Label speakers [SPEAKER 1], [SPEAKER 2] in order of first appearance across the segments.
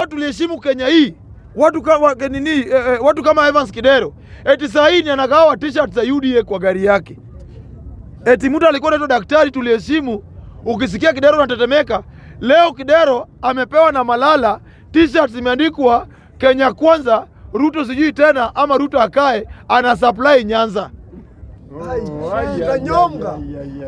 [SPEAKER 1] tuliheshimu Kenya hii watu kama nini eh, eh, watu kama Evans Kidero eti saa hii ni anagawa t-shirt za UDA kwa gari yake. Eti mtu alikuwa anaitwa daktari tuliheshimu, ukisikia Kidero unatetemeka. Leo Kidero amepewa na Malala t-shirt zimeandikwa Kenya kwanza, Ruto sijui tena ama Ruto akae, ana supply Nyanza.
[SPEAKER 2] Utanyonga.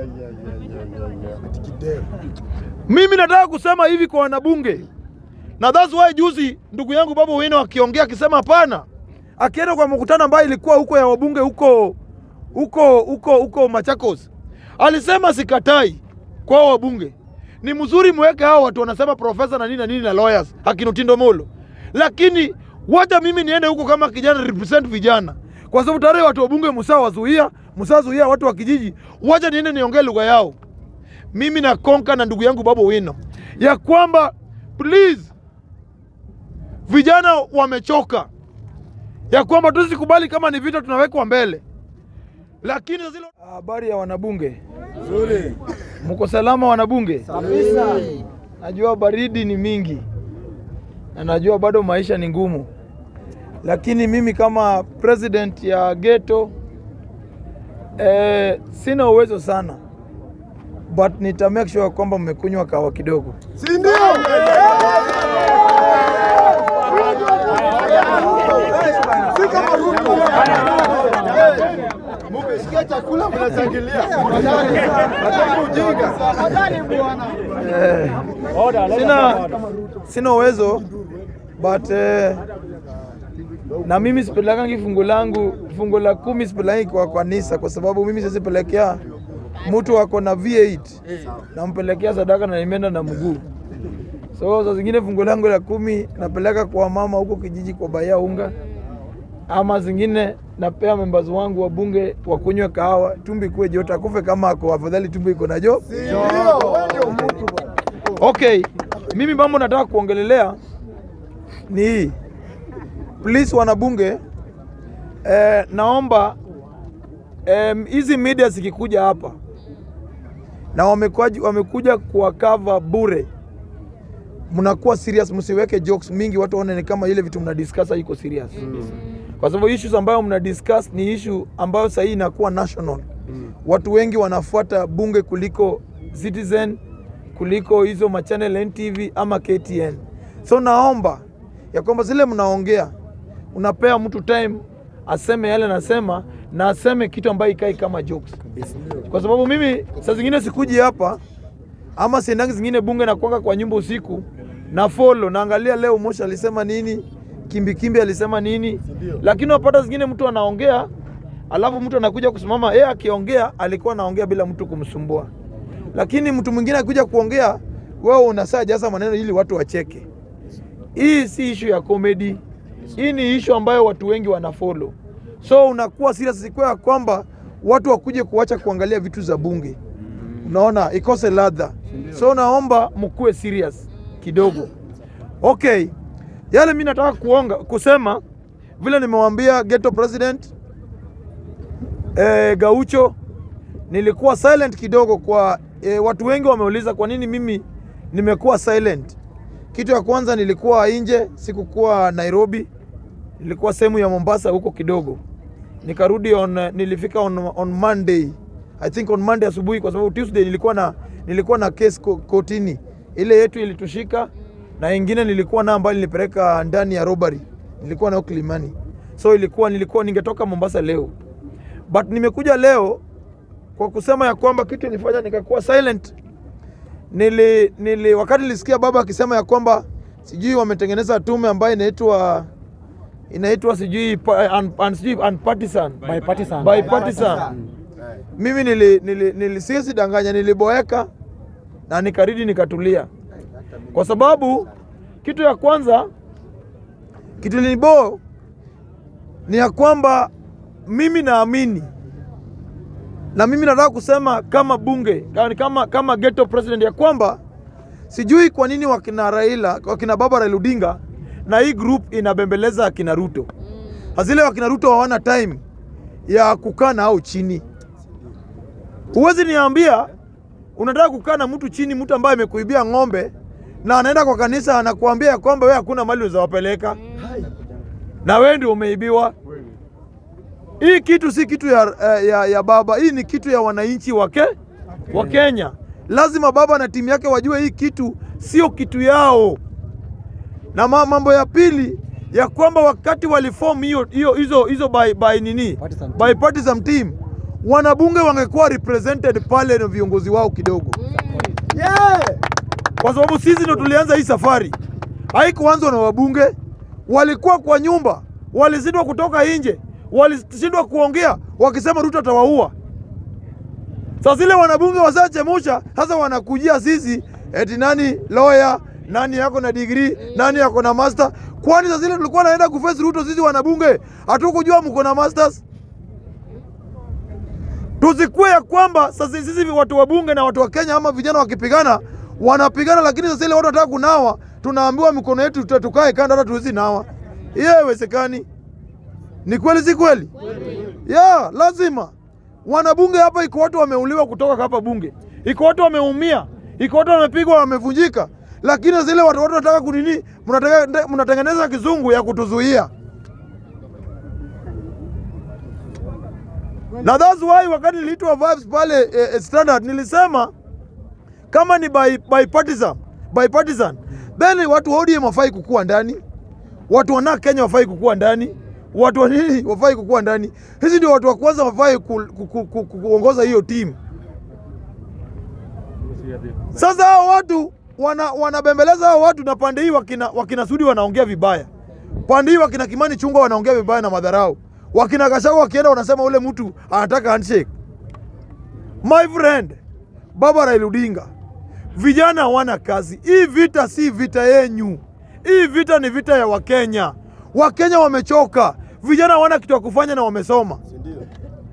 [SPEAKER 1] Mimi nataka kusema hivi kwa wanabunge, na that's why juzi ndugu yangu Babu Wino akiongea akisema hapana, akienda kwa mkutano ambayo ilikuwa huko ya wabunge huko huko huko huko Machakos, alisema sikatai kwa wabunge, ni mzuri mweke hao watu wanasema profesa na nini na nini na lawyers akina Otindo Molo, lakini wacha mimi niende huko kama kijana represent vijana, kwa sababu tayari watu wabunge msaa wazuia msaa zuia watu wa kijiji, wacha niende niongee lugha yao mimi na Konka na ndugu yangu Babu Wino ya kwamba please, vijana wamechoka, ya kwamba tusikubali kama ni vita tunawekwa mbele. Lakini sasa zile habari ya wanabunge,
[SPEAKER 2] Nzuri.
[SPEAKER 1] mko salama wanabunge?
[SPEAKER 2] Kabisa.
[SPEAKER 1] Najua baridi ni mingi na najua bado maisha ni ngumu, lakini mimi kama president ya ghetto eh, sina uwezo sana but nita make sure kwamba mmekunywa kawa kidogo.
[SPEAKER 2] Si ndio? Si kama Ruto. Mukisikia chakula mnashangilia. Hataki ujinga.
[SPEAKER 1] Eh, sina, sina uwezo but eh, na mimi sipelekangi fungu langu fungu la kumi sipelekangi kwa kanisa kwa sababu mimi siwezi pelekea mtu ako na V8 nampelekea sadaka na nimeenda na mguu. So saa zingine fungu langu la kumi napeleka kwa mama huko kijiji kwa baya unga, ama zingine napea members wangu wa bunge wakunywe kahawa, tumbi kuwe joto, akufe kama ako afadhali tumbi iko na jo
[SPEAKER 2] Si ndio? Wewe ndio mtu bwana.
[SPEAKER 1] Okay, mimi mambo nataka kuongelelea ni hii. Please wanabunge, eh, naomba em, hizi media zikikuja hapa na wamekuja, wamekuja kuwakava bure, mnakuwa serious, msiweke jokes mingi, watu waone ni kama ile vitu mna discuss haiko serious kwa sababu issues ambayo mna discuss ni issue ambayo sahii inakuwa national. Watu wengi wanafuata bunge kuliko Citizen, kuliko hizo machannel NTV ama KTN. So naomba ya kwamba zile mnaongea, unapea mtu time aseme yale anasema na aseme kitu ambayo ikai kama jokes, kwa sababu mimi saa zingine sikuji hapa ama siendangi zingine bunge na kuanga kwa nyumba usiku na follow naangalia leo Moshi alisema nini, Kimbi Kimbi alisema nini, lakini unapata zingine mtu anaongea alafu mtu anakuja kusimama, yeye akiongea alikuwa anaongea bila mtu kumsumbua, lakini mtu mwingine akikuja kuongea, wewe unasaa jaza maneno ili watu wacheke. Hii si ishu ya comedy, hii ni ishu ambayo watu wengi wanafollow, so unakuwa serious ikuwa ya kwamba watu wakuje kuacha kuangalia vitu za bunge unaona ikose ladha, so naomba mkuwe serious kidogo. Okay, yale mi nataka kuonga kusema vile nimewambia ghetto president eh, Gaucho, nilikuwa silent kidogo kwa eh, watu wengi wameuliza kwa nini mimi nimekuwa silent. Kitu ya kwanza nilikuwa nje, sikukuwa Nairobi, nilikuwa sehemu ya Mombasa huko kidogo, nikarudi on, nilifika on, on Monday I think on Monday asubuhi, kwa sababu Tuesday nilikuwa na nilikuwa na case ko- kotini, ile yetu ilitushika na ingine nilikuwa na ambayo nilipeleka ndani ya robbery, nilikuwa nayo Kilimani, so ilikuwa nilikuwa ningetoka Mombasa leo, but nimekuja leo kwa kusema ya kwamba kitu nifanya nikakuwa silent nili, nili wakati nilisikia baba akisema ya kwamba sijui wametengeneza tume ambayo inaitwa inaitwa sijui pa- un, un, sijui unpartisan
[SPEAKER 3] Bipartisan.
[SPEAKER 1] bipartisan. Mimi nili, nili, nili siwezi danganya, niliboeka na nikaridi nikatulia, kwa sababu kitu ya kwanza kitu linibo ni ya kwamba mimi naamini na mimi nataka kusema kama bunge kama, kama, kama ghetto president ya kwamba sijui kwa nini wakina Raila wakina baba Raila Odinga na hii group inabembeleza akina Ruto. Hazile wakina Ruto hawana time ya kukaa na au chini. Huwezi niambia unataka kukaa na mtu chini, mtu ambaye amekuibia ng'ombe na anaenda kwa kanisa anakuambia ya kwamba wewe hakuna mali unawapeleka na wewe ndio umeibiwa. Hii kitu si kitu ya, ya, ya baba, hii ni kitu ya wananchi wa ke, wa Kenya. Lazima baba na timu yake wajue hii kitu sio kitu yao. Na ma- mambo ya pili ya kwamba wakati waliform hiyo hiyo hizo hizo by, by nini
[SPEAKER 3] Partisan
[SPEAKER 1] by partisan team, wanabunge wangekuwa represented pale na viongozi wao kidogo
[SPEAKER 2] Yeah.
[SPEAKER 1] kwa sababu sisi ndo tulianza hii safari. Haikuanzwa na wabunge, walikuwa kwa nyumba, walishindwa kutoka nje, walishindwa kuongea, wakisema Ruto atawaua. Sasa zile wanabunge wasachemusha, sasa wanakujia sisi eti nani lawyer, nani yako na degree, nani yako na master. Kwani sasa zile tulikuwa naenda kuface Ruto sisi wanabunge, hatukujua mko na masters? Tusikue ya kwamba sasa sisi watu wa bunge na watu wa Kenya ama vijana wakipigana wanapigana, lakini sasa ile watu wanataka kunawa, tunaambiwa mikono yetu tuta- tukae kando, hata tuwezi nawa. Hiyo haiwezekani. Ni kweli, si kweli? Ya, lazima wanabunge hapa, iko watu wameuliwa kutoka hapa bunge, iko watu wameumia, iko watu wamepigwa, wamevunjika, lakini zile watu watu wanataka kunini, mnataka- mnatengeneza kizungu ya kutuzuia. na that's why wakati niliitwa vibes pale eh, eh, standard nilisema kama ni by, by partisan, by partisan then watu wa ODM wafai kukua ndani, watu wa NARC Kenya wafai kukua ndani, watu wa nini wafai kukua ndani. Hizi ndio watu wa kwanza wafai ku, ku, ku, ku, ku, kuongoza hiyo timu. Sasa hao watu wana, wanabembeleza hao watu na pande hii wakina, wakina Sudi wanaongea vibaya, pande hii wakina Kimani Chungwa wanaongea vibaya na madharau, wakina Gachagua wakienda wanasema ule mtu anataka handshake. My friend, Baba Raila Odinga, vijana hawana kazi. Hii vita si vita yenyu, hii vita ni vita ya Wakenya. Wakenya wamechoka, vijana hawana kitu ya kufanya na wamesoma.
[SPEAKER 2] Ndio.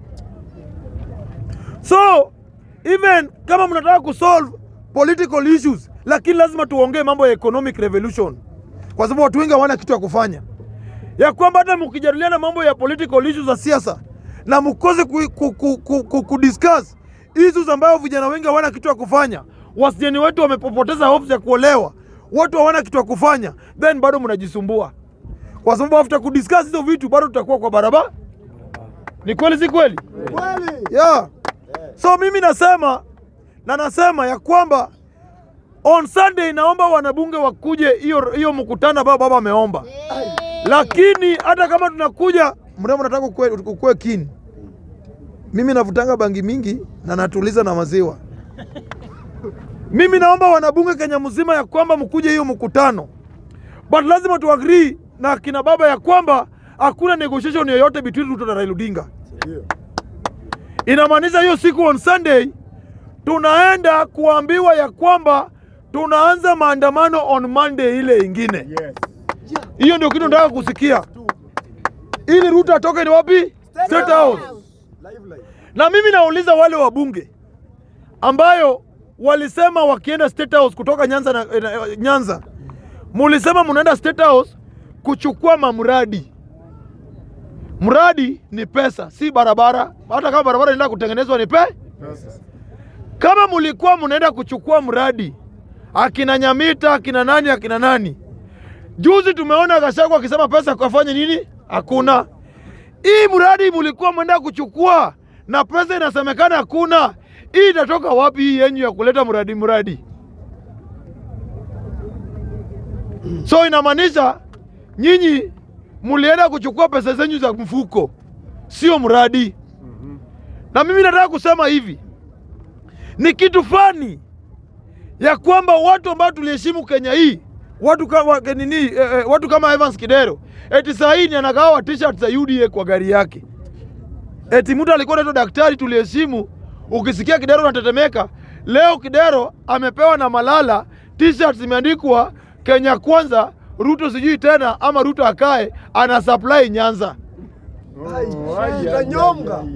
[SPEAKER 1] So even kama mnataka kusolve political issues, lakini lazima tuongee mambo ya economic revolution, kwa sababu watu wengi hawana kitu ya kufanya, ya kwamba hata mkijadiliana mambo ya political issues za siasa na mkose ku, ku, ku, ku, ku, ku discuss issues ambayo vijana wengi hawana kitu ya kufanya, wasichana wetu wamepoteza hopes ya kuolewa, watu hawana kitu ya kufanya, then bado mnajisumbua, kwa sababu after kudiscuss hizo vitu bado tutakuwa kwa barabara. Ni kweli, si kweli?
[SPEAKER 2] Kweli.
[SPEAKER 1] yeah. So mimi nasema na nasema ya kwamba on Sunday naomba wanabunge wakuje hiyo hiyo mkutano ambao baba ameomba, lakini hata kama tunakuja, mrembo, nataka ukue, ukue kini. Mimi navutanga bangi mingi na natuliza na maziwa. Mimi naomba wanabunge Kenya mzima ya kwamba mkuje hiyo mkutano, but lazima tu agree na kina baba ya kwamba hakuna negotiation yoyote between Ruto na Raila Odinga.
[SPEAKER 2] Ndio.
[SPEAKER 1] Inamaanisha hiyo siku on Sunday tunaenda kuambiwa ya kwamba tunaanza maandamano on Monday ile ingine.
[SPEAKER 2] Yes.
[SPEAKER 1] Hiyo ndio kitu nataka kusikia, ili Ruto atoke ni wapi? State House.
[SPEAKER 2] Live live.
[SPEAKER 1] Na mimi nauliza wale wabunge ambayo walisema wakienda State House kutoka Nyanza na, na, Nyanza, mulisema munaenda State House kuchukua mamradi. Mradi ni pesa, si barabara. Hata kama barabara inaenda kutengenezwa ni pe.
[SPEAKER 2] Pesa.
[SPEAKER 1] Kama mulikuwa munaenda kuchukua mradi, akina Nyamita, akina nani, akina nani, juzi tumeona Gachagua akisema pesa kafanye nini? Hakuna. Hii mradi mulikuwa mwenda kuchukua na pesa inasemekana hakuna. Hii itatoka wapi hii yenyu ya kuleta mradi mradi? So inamaanisha nyinyi mulienda kuchukua pesa zenyu za mfuko, sio mradi. Na mimi nataka kusema hivi, ni kitu fani ya kwamba watu ambao tuliheshimu Kenya hii watu kama nini, eh, eh, watu kama Evans Kidero eti saa hii ni anagawa t-shirt za UDA kwa gari yake. Eti mtu alikuwa anaitwa daktari tuliheshimu, ukisikia Kidero unatetemeka. Leo Kidero amepewa na Malala t-shirt zimeandikwa Kenya kwanza, Ruto sijui tena ama Ruto akae, ana supply Nyanza.
[SPEAKER 2] Ai, Kanyonga.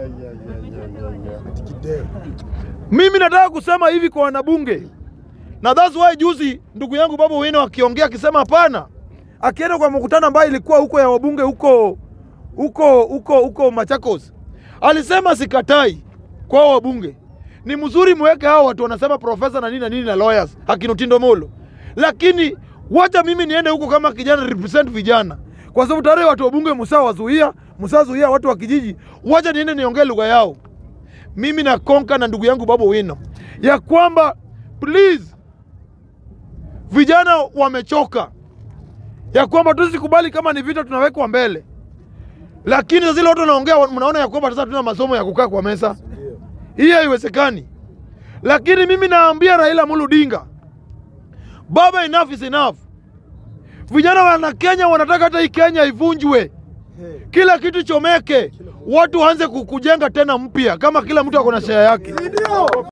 [SPEAKER 1] Mimi nataka kusema hivi kwa wanabunge, na that's why juzi ndugu yangu Babu Wino akiongea akisema hapana, akienda kwa mkutano ambayo ilikuwa huko ya wabunge huko huko huko huko Machakos, alisema sikatai kwa hao wabunge, ni mzuri mweke hao watu wanasema profesa na nini na nini na lawyers akina Tindo Molo, lakini wacha mimi niende huko kama kijana represent vijana, kwa sababu tayari watu wa bunge Musaa wazuia, Musaa zuia watu wa kijiji, wacha niende niongee lugha yao. Mimi na Konka na ndugu yangu Babu Wino ya kwamba please, vijana wamechoka, ya kwamba tusikubali kama ni vita tunawekwa mbele, lakini sasa zile watu wanaongea, mnaona ya kwamba sasa tuna masomo ya kukaa kwa meza, hii haiwezekani. Lakini mimi naambia Raila Amolo Odinga, baba, enough is enough. Vijana wana Kenya wanataka hata hii Kenya ivunjwe, kila kitu chomeke, watu waanze ku- kujenga tena mpya, kama kila mtu ako na share yake.
[SPEAKER 2] Ndio.